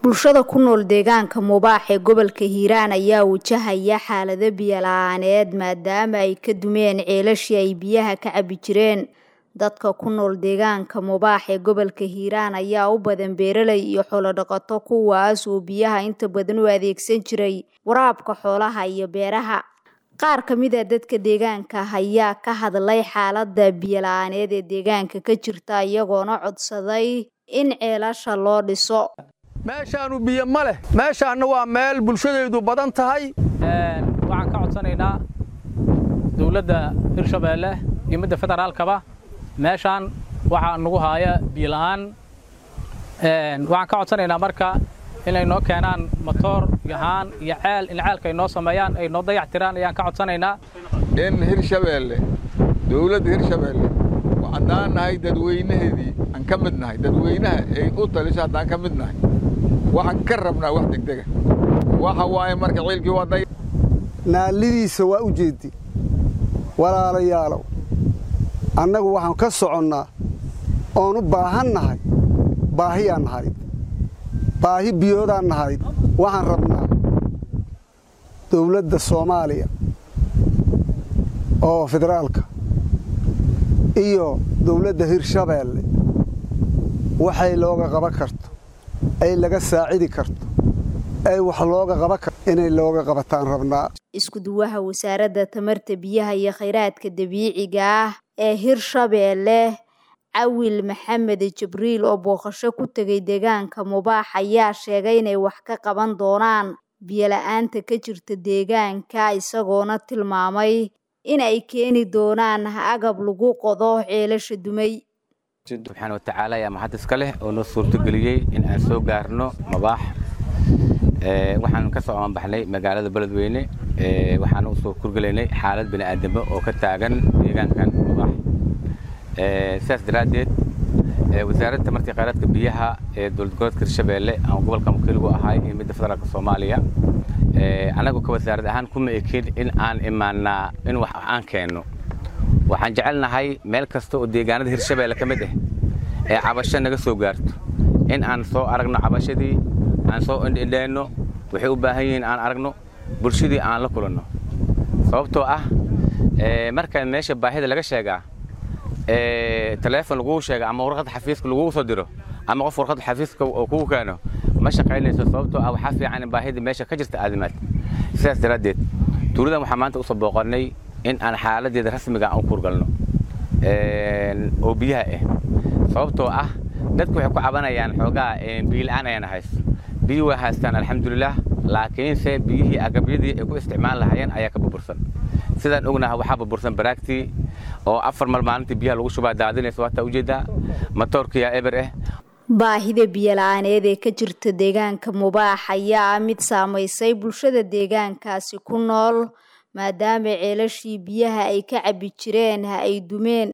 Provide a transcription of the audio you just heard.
bulshada ku nool deegaanka mubaax ee gobolka hiiraan ayaa wajahaya xaalado biyo la-aaneed maadaama ay ka dumeen ceelashii ay biyaha ka cabi jireen dadka ku nool deegaanka mubaax ee gobolka hiiraan ayaa u badan beeraley iyo xoolodhaqato kuwaas oo biyaha inta badan u adeegsan jiray waraabka xoolaha iyo beeraha qaar ka mid a dadka deegaanka ayaa ka hadlay xaalada biyo la-aaneed ee deegaanka ka jirta iyagoona codsaday in ceelasha loo dhiso meeshaanu biyo ma leh meeshaanna waa meel bulshadaydu badan tahay waxaan ka codsanaynaa dowladda hirshabeelle iyo midda federaalkaba meeshaan waxaa nagu haaya biyo la'aan waxaan ka codsanaynaa marka inay noo keenaan matoor iyo haan iyo ceel in ceelka ay noo sameeyaan ay noo dayac tiraan ayaan ka codsanaynaa in hirshabeelle dowladda hirshabeelle haddaan nahay dadweynaheedii aan ka mid nahay dadweynaha ay u taliso haddaan ka mid nahay waxaan ka rabnaa wax degdega waxa waaye marka ciilkii waa day naallidiisa waa u jeeddi walaalayaalow annagu waxaan ka soconnaa oon u baahan nahay baahiyaan nahayd baahi biyoodaan nahayd waxaan rabnaa dawladda soomaaliya oo federaalka iyo dawladda hirshabeelle waxay looga qaban karto ay laga saacidi karto ay wax looga qaban karto inay looga qabataan rabnaa isku-duwaha wasaaradda tamarta biyaha iyo khayraadka dabiiciga ah ee hirshabeelle cawil maxamed jibriil oo booqasho ku tegay deegaanka mubaax ayaa sheegay inay wax ka qaban doonaan biyola-aanta ka jirta deegaanka isagoona tilmaamay in ay keeni doonaan agab lagu qodo ceelasha dumay subxaana watacaala ayaa maxad iska leh oo noo suurtogeliyey in aan soo gaarno mabaax waxaan ka soo amanbaxnay magaalada beledweyne waxaan u soo kurgelaynay xaalad bini'aadamo oo ka taagan deegaankan mabaax sidaas daraaddeed wasaaradda tamartii khayraadka biyaha ee dowlad goboleedka hirshabeelle aan gobolka wakiiligu ahay iyo midda federaalka soomaaliya annagu ka wasaarad ahaan kuma ekin in aan imaannaa in wax aan keenno waxaan jecelnahay meel kasta oo deegaanada hirshabeelle ka mid ah ee cabasho naga soo gaarto in aan soo aragno cabashadii aan soo indhindheenno waxay u baahan yihiin aan aragno bulshadii aan la kulanno sababtoo ah marka meesha baahida laga sheegaa taleefon laguu sheega ama warqadda xafiiska laguu soo diro ama qof warqadda xafiiska oo kugu keeno ma shaqaynayso sababtoo ah waxaa fiican in baahida meesha ka jirta aadimaad sidaas daraaddeed tuuladan waxaan maanta usoo booqannay in aan xaaladeeda rasmiga aan u kurgalno oo biyaha ah sababtoo ah dadku waxay ku cabanayaan xoogaa biyola'aan ayaan haysto biyi waa haystaan alxamdulilah laakiinse biyihii agabyadii ay ku isticmaal lahaayeen ayaa ka burbursan sidaan ognaha waxaa burbursan baraagtii oo afar mar maalintii biyaha lagu shubaa daadinaysa waataa ujeeddaa matoorkiyaa eber ah baahida biyola-aaneed ee ka jirta deegaanka mubaax ayaa ah mid saamaysay bulshada deegaankaasi ku nool maadaama ceelashii biyaha ay ka cabi jireen ha ay dumeen